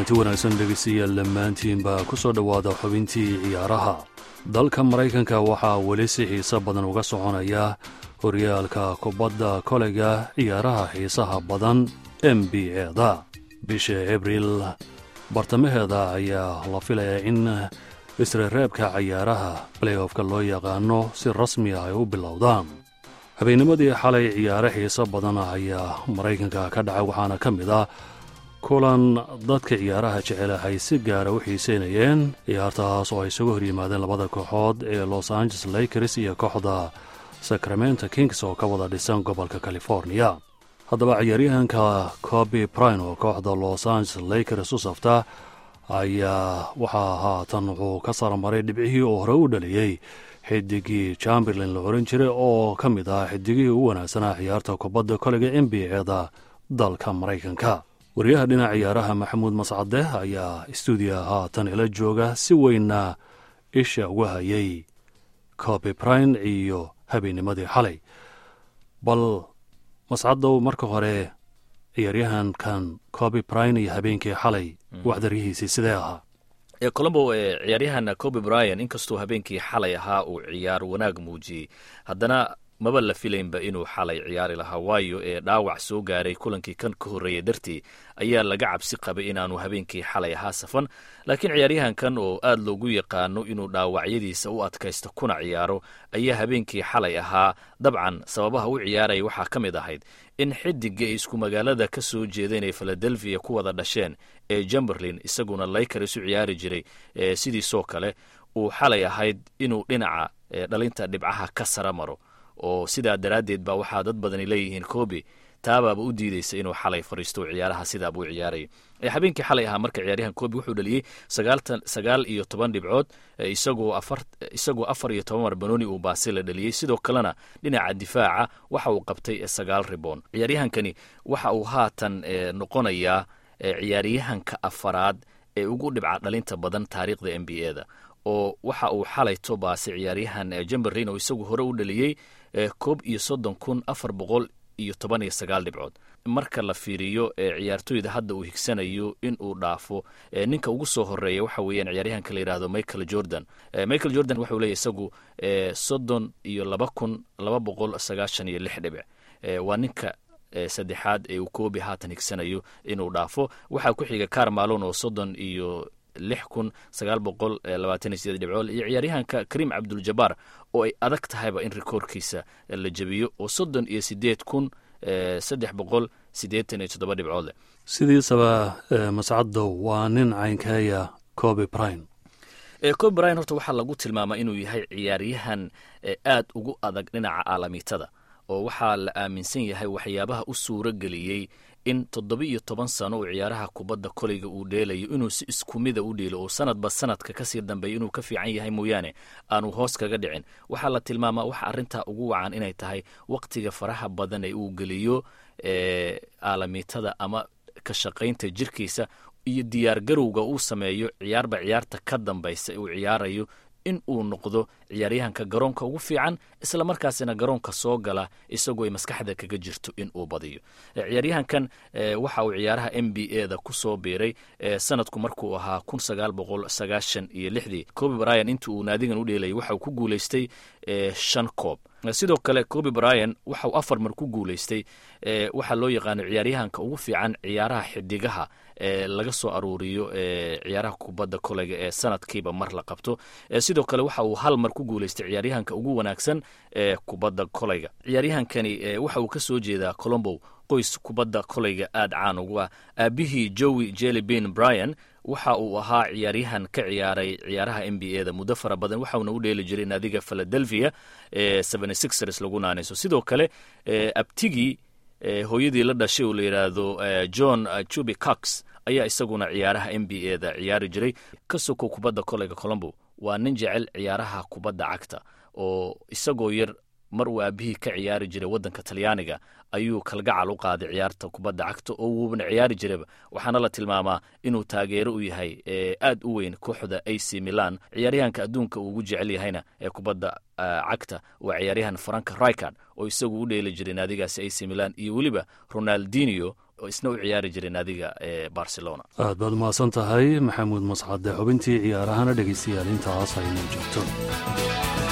kulanti wanaagsan dhegeystayaal dhammaantiinba ku soo dhowaada xubintii ciyaaraha dalka maraykanka waxaa weli si xiise badan uga soconaya horyaalka kubadda koleyga ciyaaraha xiisaha badan n b eda bisha abriil bartamaheeda ayaa la filayaa in isreereebka cayaaraha baleyofka loo yaqaano si rasmi ah ay u bilowdaan habeennimadii xalay ciyaare xiiso badan ayaa maraykanka ka dhacay waxaana ka mid ah kulan dadka ciyaaraha jecel ay si gaara u xiiseynayeen ciyaartaas oo ay isugu horyimaadeen labada kooxood ee los angeles lakers iyo kooxda sacramento kings oo ka wada dhisan gobolka californiya haddaba ciyaaryahanka coby brine oo kooxda los angeles lakers u safta ayaa waxaa haatan wuxuu ka saramaray dhibcihii oo hore u dhaliyey xidigii chamberlain la oran jiray oo ka mid ah xidigihii u wanaagsanaa ciyaarta kubadda koleyga n b eda dalka maraykanka wariyaha dhinaca ciyaaraha maxamuud mascade ayaa stuudiya haatan ila jooga si weynna isha uga hayay coby brine iyo habeennimadii xalay bal mascadow marka hore ciyaaryahankan coby brine iyo habeenkii xalay waxdaryihiisii sidee ahaa colombo ciyaaryahan coby bryan inkastuu habeenkii xalay ahaa uu ciyaar wanaag muujiyey haddana maba la filaynba inuu xalay ciyaari lahaa waayo ee dhaawac soo gaaray kulankii kan ka horreeyay dartii ayaa laga cabsi qabay inaanu habeenkii xalay ahaa safan laakiin ciyaaryahankan oo aad loogu yaqaano inuu dhaawacyadiisa u adkaysto kuna ciyaaro ayaa habeenkii xalay ahaa dabcan sababaha u ciyaaraya waxaa ka mid ahayd in xidiga ay isku magaalada ka soo jeedeen ee filadelfiya ku wada dhasheen ee jumberlin isaguna laykaris u ciyaari jiray sidiisoo kale uu xalay ahayd inuu dhinaca dhalinta dhibcaha ka sara maro oo sidaa daraaddeed baa waxaa dad badani leeyihiin coby taabaaba u diideysa inuu xalay fariisto ciyaaraha sidaabuu ciyaarayay habeenkii xalay ahaa marka ciyaaryahan coby wuxuu dhaliyey sagaal iyo toban dhibcood isagoo afar iyo toban mar banooni uu baasi la dhaliyey sidoo kalena dhinaca difaaca waxa uu qabtay sagaal riboon ciyaaryahankani waxa uu haatan noqonayaa ciyaaryahanka afaraad ee ugu dhibca dhalinta badan taariikhda n b eda oo waxa uu xalayto baasi ciyaaryahan jemberlin oo isagu hore u dhaliyey koob iyo soddon kun afar boqol iyo toban iyo sagaal dhibcood marka la fiiriyo ciyaartoyda hadda uu higsanayo in uu dhaafo ninka ugu soo horeeya waxa weeyaan ciyaaryahanka la yidhahdo michael jordan michael jordan waxau leeyahy isagu soddon iyo laba kun laba boqol sagaashan iyo lix dhibic waa ninka saddexaad ee uu koobi haatan higsanayo inuu dhaafo waxaa ku xiga carmalon oo soddon iyo lix kun sagaal boqol labaatan iyo sideed dhibcood iyo ciyaaryahanka karim cabduljabaar oo ay adag tahayba in rikoorkiisa la jebiyo oo soddon iyo sideed kun saddex boqol siddeetan iyo toddoba dhibcood leh sidiisaba mascadow waa nin caynkeeya coby brine coby brine horta waxaa lagu tilmaamaa inuu yahay ciyaaryahan aad ugu adag dhinaca aalamiitada oo waxaa la aaminsan yahay waxyaabaha u suuro geliyey in toddoba iyo toban sano uu ciyaaraha kubadda koleyga uu dheelayo inuu si isku mida u dheelo oo sanadba sanadka kasii dambeeya inuu ka fiican yahay mooyaane aanu hoos kaga dhicin waxaa la tilmaamaa waxa arrintaa ugu wacan inay tahay waqtiga faraha badan ee uu geliyo aalamiitada ama ka shaqaynta jirkiisa iyo diyaar garowga uu sameeyo ciyaarba ciyaarta ka dambaysa uu ciyaarayo in uu noqdo ciyaaryahanka garoonka ugu fiican isla markaasina garoonka soo gala isagoo ay maskaxda kaga jirto in uu badiyo ciyaaryahankan waxa uu ciyaaraha n b e da ku soo biiray sanadku markuu ahaa kun sagaal boqol sagaashan iyo lixdii coby bryan intii uu naadigan u dheelayay waxa uu ku guulaystay shan koob sidoo kale coby bryan waxa uu afar mar ku guulaystay waxaa loo yaqaano ciyaaryahanka ugu fiican ciyaaraha xidigaha ee laga soo aruuriyo ciyaaraha kubadda koleyga ee sanadkiiba mar la qabto sidoo kale waxa uu hal mar ku guulaystay ciyaaryahanka ugu wanaagsan ee kubadda koleyga ciyaaryahankani waxa uu ka soo jeedaa colombow qoys kubadda koleyga aad caan ugu ah aabihii jowi jelibin bryan waxa uu ahaa ciyaaryahan ka ciyaaray ciyaaraha n b e da muddo fara badan waxauna u dheeli jiray naadiga philadelphia ee sixers lagu naanayso sidoo kale abtigii hooyadii la dhashay oo la yidhaahdo john jubi cox ayaa isaguna ciyaaraha n b e da ciyaari jiray ka soko kubadda koleyga colombo waa nin jecel ciyaaraha kubadda cagta oo isagoo yar mar uu aabihii ka ciyaari jiray waddanka talyaaniga ayuu kalgacal u qaaday ciyaarta kubadda cagta oo wuubana ciyaari jiraba waxaana la tilmaamaa inuu taageero u yahay aad u weyn kooxda a c milan ciyaaryahanka adduunka uu ugu jecel yahayna ee kubadda cagta waa ciyaaryahan frank ricard oo isagu u dheeli jiray naadigaasi a c milan iyo weliba ronaldinio oo isna u ciyaari jiray naadiga ee barcelona aad baad umahadsan tahay maxamuud mascade xubintii ciyaarahana dhegaystayaal intaas aynoo joogto